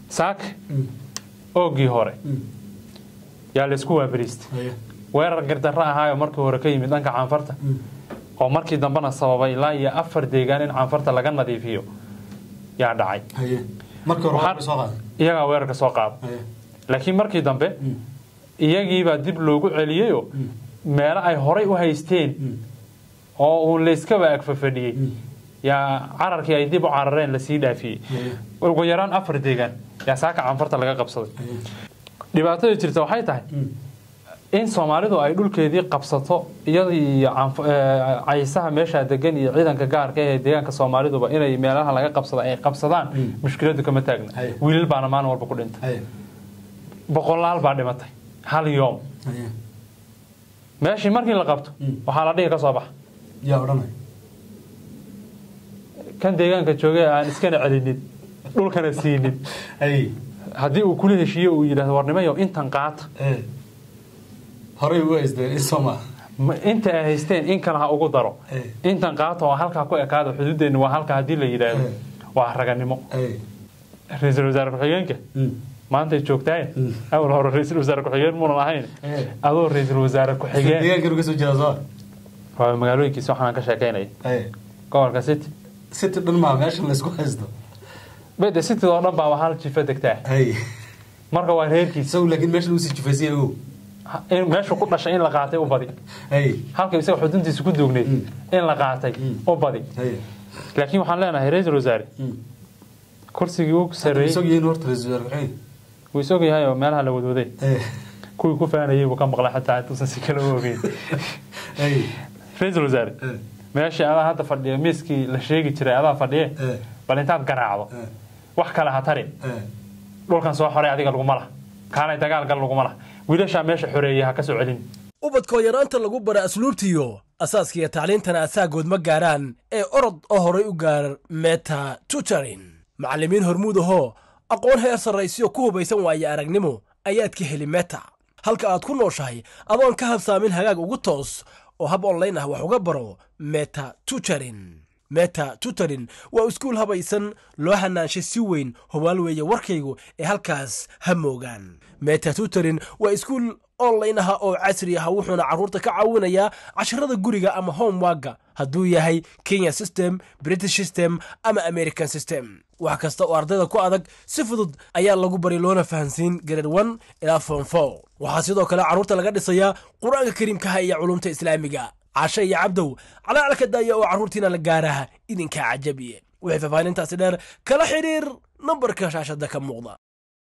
saaka oogii hore yaa laysku waabariistay haye weerar gardarro ahaayo markii hore ka yimid dhanka caanfarta oo markii dambena sababay ilaa iyo afar deegaan in caanfarta laga nadiifiyo yaa dhacay haye markii hore Waxaan- waa soo qaaday iyagaa weerarka soo qaada haye laakiin markii dambe iyagiibaa dib loogu celiyeyoo meelo ay horay u haysteen oo uu layskaba agfafadhiyey yaa cararkii ay dib u carareen lasii dhaafiyey haye ugu yaraan afar deegaan yaa saaka caanfarta laga qabsaday haye dhibaatada jirta waxay tahay in soomaalidu ay dhulkeedii qabsato iyadii iyo canf- eh, caysaha meeshaa degan iyo ciidanka gaarka ee deegaanka soomaaliduba inay meelaha laga qabsada ay qabsadaan mushkiladu kama taagna Haye. wiilal baana maalin walba ku dhintay haye boqolaal baa dhimatay hal yoom haye meeshii markii la qabto waxaa la dhihi ka soo baxa yaa odhanay kan deegaanka joogay aan iskana celinin dhulkana siinin haye haddii uu kula heshiiyo uu yidhahdo warnimayo intan qaata ee horey u haysteen in soo maa ma- inta ay haysteen in kale ha ugu daro Eh. intan qaata oo halkaa ku ekaada xuduudeenna waa halka haddii la yidhaahdo Eh. waa raganimo haye ra-iisul wasaare ku-xigeenka maantay joogtaaye awal hore ra-iisul wasaare ku-xigeen muunan ahayn Eh. adoo ra-iisul wasaare ku-xigeen deegaankan ka soo jeeda soo waa magaalooyinkiisa waxaan ka sheekeynaya haye gobolka city city dhan maa meeshan laysku haysto bede cityd oo dhan baa hal jifa degtaa haye marka waa reerkiisa isagu laakiin meeshan uu sii jufaysay ogow in meeshu ku dhashay in la qaatay u badi haye halka isaga xuduntiisa ku duugneyd in la qaatay u badi haye laakiin waxaan leenahay ra-iisul wasaare kursigii u sarreeyey isagoo yihiin horta ra-iisul wasaare ku-xigeen wuu isog yahay oo meelaha la wadwaday haye kuwii ku faanayay buu ka maqlay xataa intuusan si kale u ogeyn haye ra-iisul wasaare Eh. meeshii adaa hadda fadhiya miiskii la sheegi jiray adaa fadhiye Eh. bal intaad garaacdo Eh. wax kale ha tarin Eh. dhulkan soo xoray adiga laguma laha kaanay dagaal gal laguma laha wiilashaa meesha xoreeyay ha ka soo celin ubadkoo yaraanta lagu bara asluubtiyo asaaskiiyo tacliintana asaagood ma gaaraan ee orod oo horay u gaar meta tutorin macallimiin hormuud ahoo aqoon heer sarraysiyo ku hubaysan waaye aragnimo ayaad ka heli meta halka aad ku nooshahay adoon ka habsaamin hagaag ugu toos oo hab online ah wax uga baro meta tutorin meta tutorin waa iskuul habaysan loo hanaanshay si weyn hubaal weeye warkaygu ee halkaas ha moogaan meta tutorin waa iskuul online ah oo casri ah wuxuuna carruurta ka caawinayaa casharada guriga ama homeworka hadduu yahay kenya system british system ama american system wax kasta oo ardayda ku adag si fudud ayaa lagu bari loona fahansiin grade one ilaa form four waxaa sidoo kale carruurta laga dhisayaa qur-aanka kariimkaha iyo culumta islaamiga cashe iyo cabdow calaalka daaya oo carruurtiina la gaaraha idinkaa cajabiye wixii faahfaahintaasi dheer kala xidhiir nambarka shaashada ka muuqda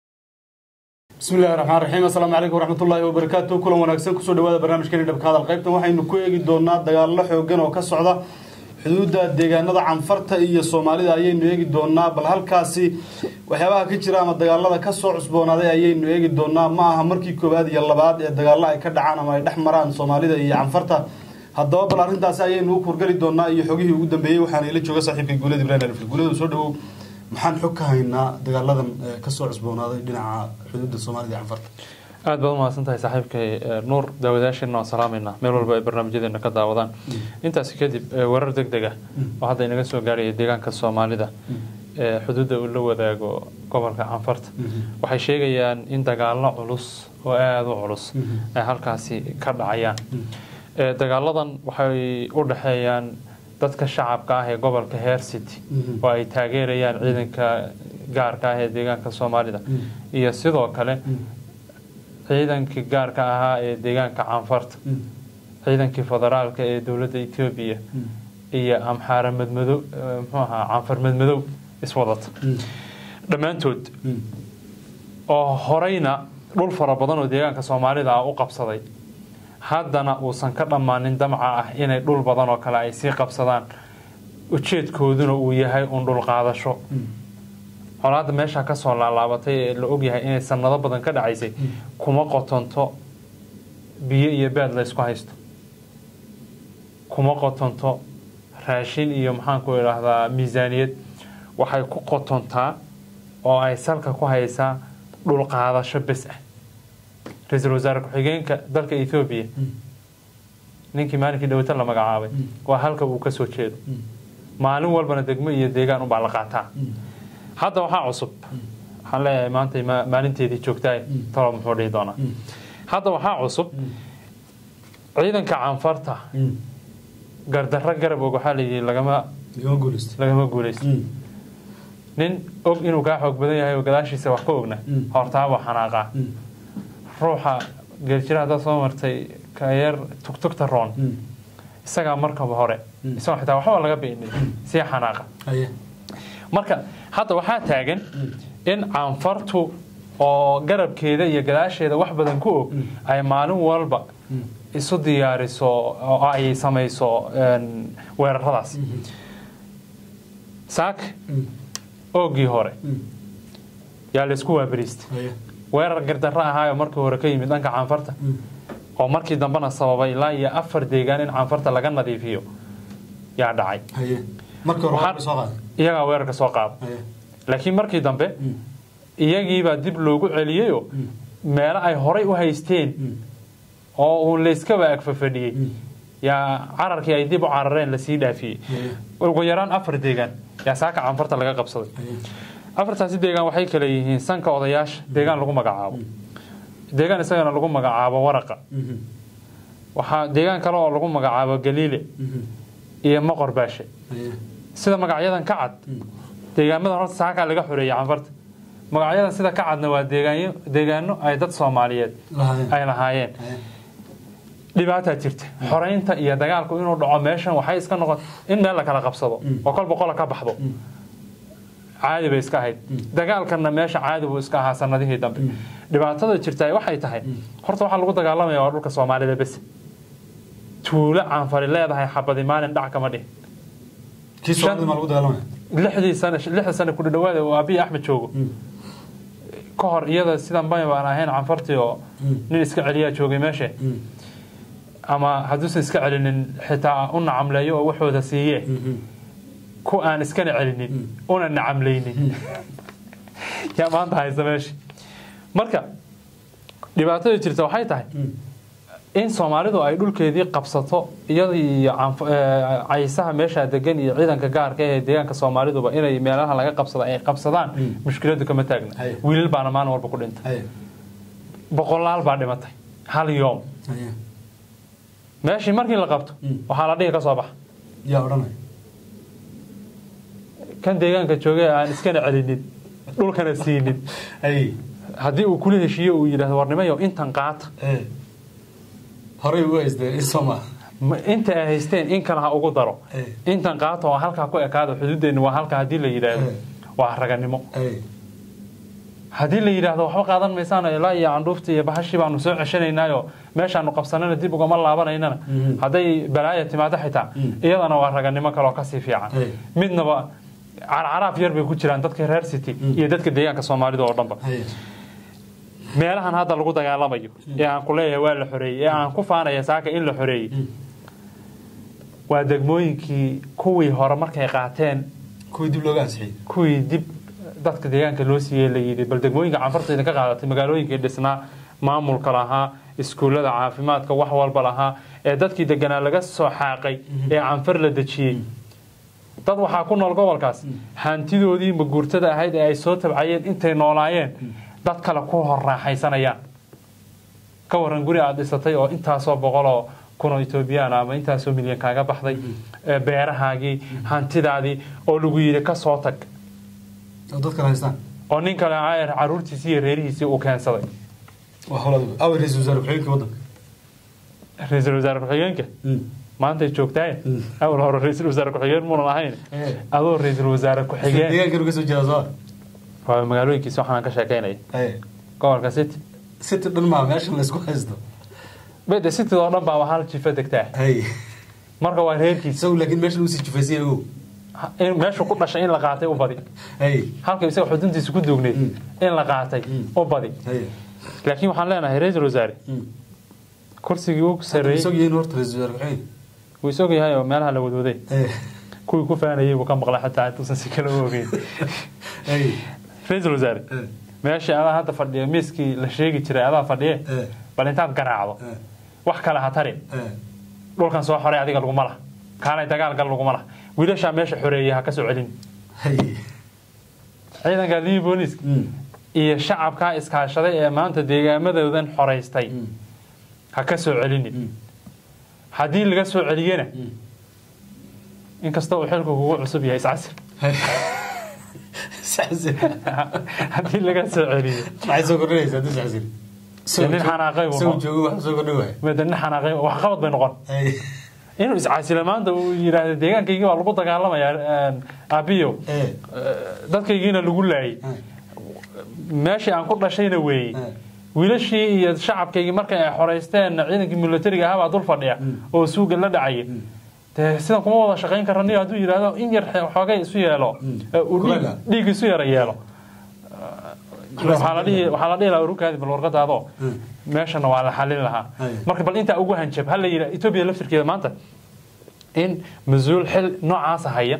بسم الله الرحمن الرحيم السلام عليكم ورحمة الله وبركاته كل wanaagsan kusoo dhawaada barnaamijkeeni dhabka hadal qaybtan waxaynu ku eegi doonaa dagaallo xoogan oo ka socda xuduudda deegaanada canfarta iyo soomaalida ayaynu eegi doonaa bal halkaasi waxyaabaha ka jira ama dagaalada ka soo cusboonaaday ayaynu eegi doonaa ma aha markii koowaad iyo labaad ee dagaallo ay ka dhacaan ama ay dhex maraan soomaalida iyo canfarta haddaba bal arrintaasi ayaynu u kurgali doonaa iyo xogihii ugu dambeeyey waxaana ila jooga saaxiibkay guulada ibrahim alfil guulada soo dhawow maxaan xog ka haynaa dagaaladan eh, ka soo cusboonaaday dhinaca xuduudda soomaalida iyo canfarta aad baad umahadsan tahay saaxiibkay eh, nuur daawadayaasheena waan salaamayna meel walba ay barnaamijyadeena ka daawadaan intaasi kadib eh, warar deg deg ah oo hadda inaga soo gaaraya deegaanka soomaalida ee xuduudda uu la wadaago gobolka canfarta waxay sheegayaan in dagaallo culus oo aada u culus ay halkaasi ka dhacayaan Eh, dagaaladan waxay u dhexeeyaan dadka shacabka ah ee gobolka heer city oo ay taageerayaan ciidanka gaarka ah ee deegaanka soomaalida iyo sidoo kale ciidankii gaarka ahaa ee deegaanka canfarta ciidankii federaalka ee dowladda etoobiya iyo amxaara madmadow eh, muxuu ahaa canfar madmadow iswadata dhammaantood oo horeyna dhul fara badan oo deegaanka soomaalida ah u qabsaday haddana uusan ka dhammaanin damca ah inay dhul badan oo kale ay sii qabsadaan ujeedkooduna uu yahay un dhul qaadasho colaadda meesha kasoo laalaabatay ee la ogyahay inay sanado badan ka dhacaysay kuma qotonto biyo iyo baad la ysku haysto kuma qotonto raashin iyo maxaanku idhaahdaa miisaaniyad waxay ku qotontaa oo ay salka ku haysaa dhul qaadasho bes ah ra-iisul wasaare ku-xigeenka dalka ethoobiya ninkii maalinkii dhawata la magacaabay waa halka uu ka soo jeedo maalin walbana degmo iyo deegaan ubaa la qaataa hadda waxaa cusub waxaan leeyahay maanta ma- maalinteedii joogtaay talo muxuu dhihi doonaa hadda waxaa cusub ciidanka canfarta gardarro garab og waxaa layidhi lagama igama guulaysta lagama guulaysto nin og inuu kaa xoog badan yahay oo gadaashiisa wax ka ogna Mm. hortaabaa xanaaqaa ruuxa geeljira haddaad soo martay ka yar tugtugta roon isagaa markaba hore Mm. isagoo xitaa waxba laga beenin sii xanaaqa haye marka hadda waxaa taagan in canfartu oo garabkeeda iyo gadaasheeda wax badan ku og ay maalin walba isu diyaariso oo ay samayso een, weeraradaas saak oogii hore yaa laysku waabariistay haye weerar gardarro ahaayo markii hore ka yimid dhanka canfarta oo markii dambena sababay ilaa iyo afar deegaan in canfarta laga nadiifiyo yaa dhacay haye markii hore Waxaan- waxaa soo qaaday iyagaa weerarka soo qaada haye laakiin markii dambe iyagiibaa dib loogu celiyeyoo meelo ay horay u haysteen oo uu layskaba agfafadhiyey yaa cararkii ay dib u carareen lasii dhaafiyey haye ugu yaraan afar deegaan yaa saaka canfarta laga qabsaday haye afartaasi deegaan waxay kale yihiin sanka odayaasha deegaan lagu magacaabo deegaan isagana lagu magacaabo waraqa waxaa deegaan kale oo lagu magacaabo galiile iyo moqor baashe haye sida magacyadan ka cad deegaamadan horta saakaa laga xoreeyey canfarta magacyadan sida ka cadna waa deegaanyo deegaano ay dad soomaaliyeed lahaayeen ay lahaayeen haye dhibaataa jirta xoreynta iyo dagaalku inuu dhaco meeshan waxay iska noqon in meel la kala qabsado oo kolba qola ka baxdo caadi bay iska ahayd dagaalkanna meesha caadi buu iska ahaa sanadihii dambe dhibaatada jirta waxay tahay horta waxaa lagu dagaalamaya waa dhulka soomaalida bes tuulo canfari leedahay xabadi maalin dhac kama dhihin kii soomaalida maa lagu dagaalamaya lixdii sano lixda sano ku dhawaada oo abiy axmed joogo ka hor iyada sidan bay baan ahayn canfartii oo nin iska celiyaa joogay meesha ama hadduusan iska celinin xitaa u nacamleeyo oo waxooda siiye ku aan iskana celinin una nacamlaynin yaa maanta haysta meesha marka dhibaatada jirta waxay tahay in soomaalidu ay dhulkeedii qabsato iyada iyo canf- eh, caysaha meesha degan iyo ciidanka gaarka ee deegaanka soomaaliduba inay meelaha laga qabsado ay qabsadaan mushkiladu kama taagna Haye. wiilal baana maalin walba ku dhintay haye boqolaal baa dhimatay hal yoom haye meeshii markii la qabto Mm. waxaa la dhihi ka soo baxa yaa odhanaya kan deegaanka joogay aan iskana celinin dhulkana siinin haye haddii uu kula heshiiyo uu yidhahdo warnimayo intan qaata ee horey u haystee in soomaa ma- inta ay haysteen in kale ha ugu daro Eh. intan qaata oo halkaa ku ekaado xuduudeenni waa halka haddii la yidhaahdo Eh. waa raganimo haye haddii la yidhaahdo waxba qaadan maysaan ilaa iyo candhuufta iyo bahashii baanu soo ceshanaynaayo meeshaanu qabsanana dib ugama laabanaynana Mhm. hadday balaaya timaado xitaa Mm. iyadana waa raganimo kaleoo kasii fiican Hey. midnaba carcaraaf yar bay ku jiraan dadka reer city iyo dadka deegaanka soomaalida oo dhanba haye meelahan hadda lagu dagaalamayo ee aan ku leeyahay waa la xoreeyey ee aan ku faanaya saaka in la xoreeyey waa degmooyinkii kuwii hore markay qaateen kuwii dib looga ansixiyey kuwii dib dadka deegaanka loo siiyey la yidhi bal degmooyinka canfarta idinka qaadatay magaalooyinkii dhisnaa maamulka lahaa iskuullada caafimaadka wax walba lahaa ee dadkii deganaa laga soo xaaqay ee canfar la dejiyey dad waxaa ku nool gobolkaas hantidoodii maguurtada ahayd ee ay soo tabcayeen intay noolaayeen dad kale ku hor raaxaysanayaan ka waran guri aad dhisatay oo intaasoo boqoloo kunoo etoobiyaan ama intaasoo milyan kaaga baxday ee beerahaagii hantidaadii oo lagu yidhi ka soo tag oo dad kale haystaan oo nin kale caayar caruurtiisii iyo reerihiisii uu keensaday waa howladu awa ra-iisul wasaare ku-xigeenka waddanka ra-iisul wasaare ku-xigeenka maantay joogtaay awal hore ra-iisul wasaare ku-xigeen muunan ahayn Eh. adoo ra-iisul wasaare ku-xigeen deegaankan ka soo jeeda soo waa magaalooyinkiisa waxaan ka sheekaynaya haye gobolka city city dhan maa meeshan laysku haysto bede cityd oo dhan baaba hal jifa degtaa haye marka waa reerkiisa isagu laakiin meeshan uu sii jufaysay ogow in meeshu ku dhashay in la qaatay u badi haye halka isaga xuduntiisa ku duugneyd in la qaatay u badi haye laakiin waxaan leenahay ra-iisul wasaare kursigii uu sarreeyey isag yihiin horta ra-iisul wasaare ku-xigeenka wuu isog yahay oo meelaha la wadwaday haye kuwii ku faanayay buu ka maqlay xataa intuusan si kale u ogeyn haye ra-iisul wasaare Eh. meeshii adaa hadda fadhiya miiskii la sheegi jiray adaa fadhiye Eh. bal intaad garaacdo Eh. wax kale ha tarin Eh. dhulkan soo xoray adiga laguma laha kaalay dagaal gal laguma laha wiilashaa meesha xoreeyay ha ka soo celin haye ciidanka libi booliiska Mm. iyo shacabkaa iskaashaday ee maanta deegaamadoodan xoraystay ha ka soo celinin haddii laga soo celiyena inkasta uu xilku kugu cusub yahay iscasir haddii laga soo celiyo maxay soo kordhinaysaa hadii sacsil Dee nin xanaaqay buu isagu noqon. joogo wax soo kordhin waaya mada nin xanaaqay wax qabad bay noqon Hay. inuu iscasilo maanta uu yidhaahdo deegaankaygii baa lagu dagaalamayaa aabiyo Eh, dadkaygiina lagu laayay eh, meeshii aan ku dhashayna weeyey eh. wiilashii iyo shacabkaygii markay ay xoraysteen ciidankii militariga ahaa baa dul fadhiya oo suuga la dhacaya dee sidan kuma wada shaqayn kara niyo hadduu yidhaahdo in yar xoogay isu yeelo ee uu dhiig- Kulaga. dhiig isu yara yeelo waxaa la dhihi waxaa la dhihi lahaa urukaadi bal warqadaadoo meeshana waa la xalin lahaa Ay. marka bal intaa ugu hanjab ha la yidhaa etoobiya laftirkeeda maanta in mas-uul xil noocaasa haya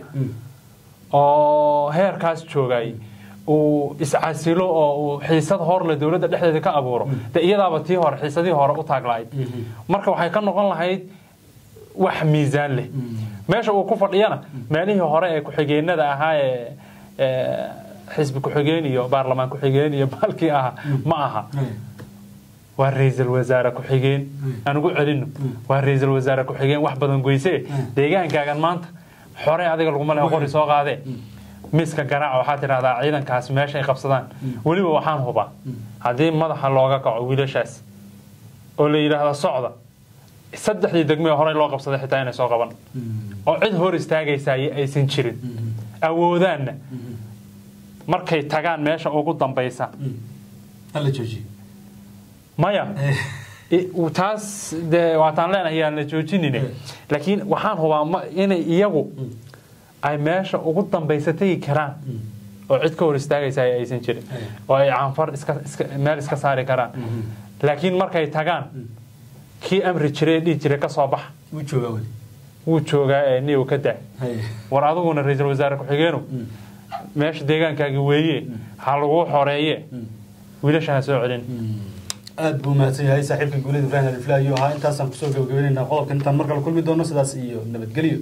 oo heerkaas joogay uu iscasilo oo uu xiisad horle dowladda dhexdeeda ka abuuro de iyadaaba tii hore xiisadii hore u taaglahayd marka waxay ka noqon lahayd wax miisaan leh meesha uu ku fadhiyana meelihii hore ee ku-xigeenada ahaa ee ee xisbi ku-xigeen iyo baarlamaan ku-xigeen iyo baalkii ahaa ma aha waa ra-iisul wasaare ku-xigeen aan ugu celino waa ra-iisul wasaare ku-xigeen wax badan goysee deegaankaagan maanta xore adiga laguma leho qori soo qaadee miiska garaaca waxaa tidhahdaa ciidankaas meeshay qabsadaan weliba waxaan hubaa haddii madaxa looga kaco wiilashaas oo la yidhaahdo socda saddexdii degmee horey loo qabsaday xitaa inay soo qaban oo cid hor istaagaysa aysan jirin awoodaanna markay tagaan meesha ugu dambaysa hala joojiyo maya I- taas dee waataan leenahay aan la joojinine laakiin waxaan hubaa ma- inay iyagu ay meesha ugu dambaysa tegi karaan oo cid ka hor istaagaysa ay aysan jirin oo ay canfar iska iska- meel iska saari karaan laakiin markay tagaan kii amri jiray dhihi jiray ka soo bax wuu joogaa weli wuu joogaa ee niyow ka daa Hay. war adiguna ra-iisul wasaare ku-xigeenu meesha deegaankaagi weeye ha laguu xoreeye wiilasha ha soo celin aad buu mahadsan yahay saaxiibka guulida ibrahim alifla ayuu ahaa intaasaan kusoo gabagabaynaynaa qodobka intaan mar kale kulmi doono sidaas iyo nabadgelyo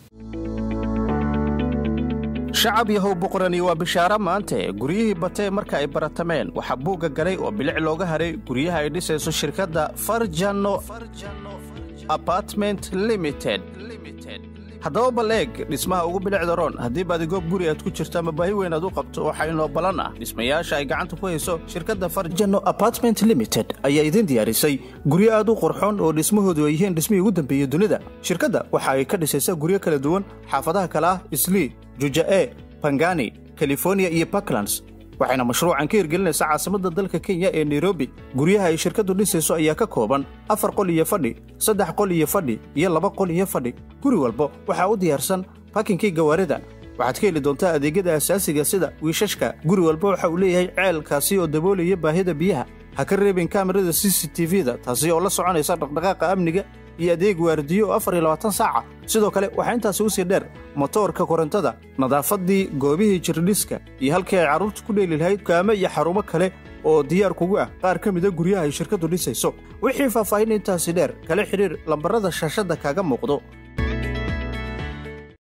shacab yahow boqorani waa bishaaro maante guryihii batee marka ay baratameen waxaa buugga galay oo bilic looga haray guryaha ay dhisayso shirkadda farjano apartment limited haddaba bal eeg dhismaha ugu bilicda roon haddii baadigoog guri aad ku jirto ama baahi weyn aad u qabto waxaa inoo ballan ah dhismayaasha ay gacanta ku hayso shirkadda farjano apartment limited ayaa idin diyaarisay guryo aad u qurxoon oo dhismahoodu ay yihiin dhismihii ugu dambeeyey dunida shirkadda waxa ay ka dhisaysaa guryo kala duwan xaafadaha kale ah islii juja'e bangani california iyo puntlands waxayna mashruucan ka hirgelinaysaa caasimadda dalka kenya ee nairobi guryaha ay shirkaddu dhisayso ayaa ka kooban afar qol iyo fadhi saddex qol iyo fadhi iyo laba qol iyo fadhi guri walba waxaa u diyaarsan bakinkii gawaarida waxaad ka heli doontaa adeegyada asaasiga sida wiishashka guri walba waxa uu leeyahay ceelkaasi oo daboolaya baahida biyaha ha ka reebin kaamirada c c t v-da taasi oo la soconaysa dhaqdhaqaaqa amniga iyo adeeg waardiyo oo afar iyo labaatan saaca sidoo kale waxaa intaasi u sii dheer motoorka korontada nadaafaddii goobihii jirdhiska iyo halkii ay carruurtu ku dheeli lahayd kaamo iyo xarumo kale oo diyaar kugu ah qaar ka mida guryaha ay shirkaddu dhisayso wixii faahfaahin intaasi dheer kala xidhiir lambarrada shaashadda kaaga muuqdo